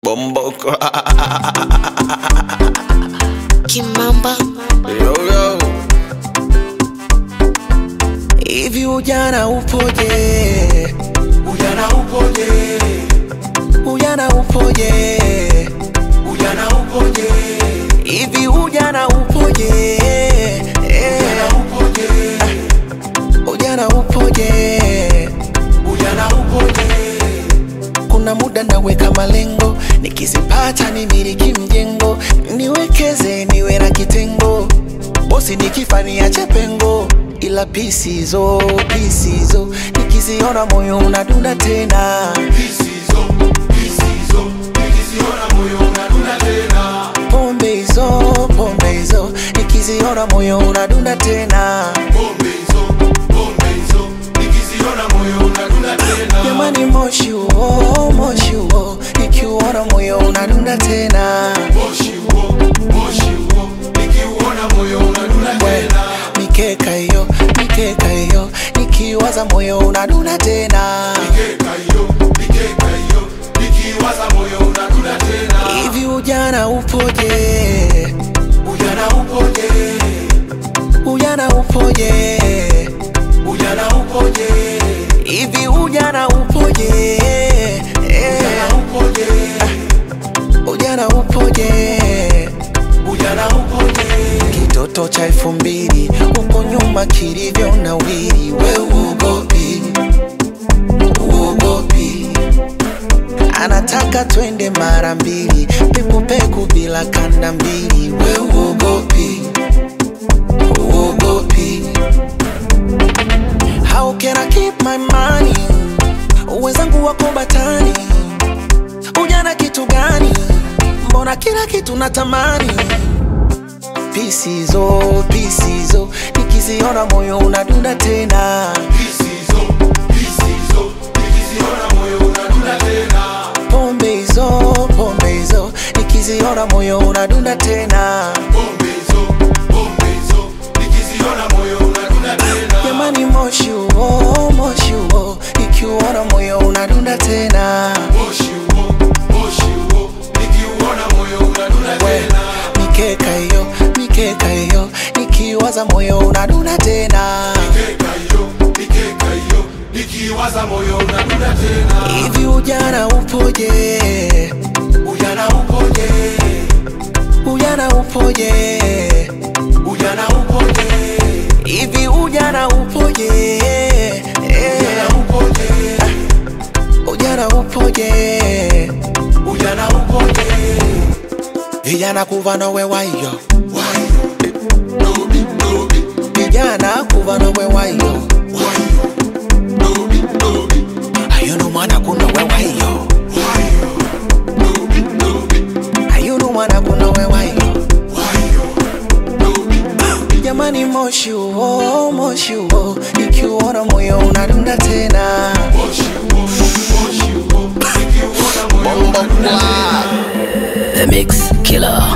Bomboko. Kimamba yo, yo. Hivi ujana upoje? Ujana upoje? Ujana upoje? Ujana upoje? Hivi ujana upoje? Ujana upoje? Ujana upoje? Ujana upoje? Kuna muda naweka malengo, nikizipata nimiliki mjengo, niwekeze niwe na kitengo, bosi nikifa niache pengo, ila pisizo pisizo, nikiziona moyo unadunda tena, Pisizo, pisizo, nikiziona moyo unadunda tena. pombe hizo pombe hizo, nikiziona moyo unadunda tena, Pombe hizo, pombe hizo, nikiziona moyo unadunda tena. jamani moshi huo moshi huo, nikiuona moyo unadunda tena. Moshi huo, moshi huo, nikiuona moyo unadunda tena. mikeka hiyo mikeka hiyo nikiwaza moyo unadunda tena Mikeka hiyo, mikeka hiyo, nikiwaza moyo unadunda tena. hivi ujana upoje Ujana upoje? ujana upoje Ujana upoje? hivi ujana upoje Ujana upoje? ujana upoje Ujana upoje? kitoto cha elfu mbili huko nyuma kilivyo na wili we uogopi uogopi anataka twende mara mbili pekupeku bila kanda mbili we uogopi uogopi how can I keep my money wenzangu wako batani ujana kitu gani mbona kila kitu natamani pisizo pisizo nikiziona moyo unadunda tena Pisizo, pisizo, nikiziona moyo unadunda tena. pombe hizo pombe hizo nikiziona moyo unadunda tena Pombe hizo, pombe hizo, nikiziona moyo unadunda tena. jamani moshi huo moshi huo nikiuona moyo unadunda tena Moshi huo, moshi huo, nikiuona moyo unadunda We, tena. mikeka hiyo mikeka hiyo nikiwaza moyo unadunda tena Mikeka hiyo, mikeka hiyo, nikiwaza moyo unadunda tena. hivi ujana upoje Ujana upoje? ujana upoje Ujana upoje? hivi ujana upoje Ujana upoje? ujana upoje Ujana upoje? vijana kuva nowe wayo Wayo, dobi, dobi, vijana kuva nowe wayo wayo, dobi, dobi, ayunu mwana kunowe wayo wayo, dobi, dobi, ayunu mwana kunowe wayo wayo, dobi, dobi. jamani moshi huo moshi huo ikiuona moyo unadunda tena Moshi huo, moshi huo, nikiuona moyo unadunda tena. Bomboko. The Mix Killer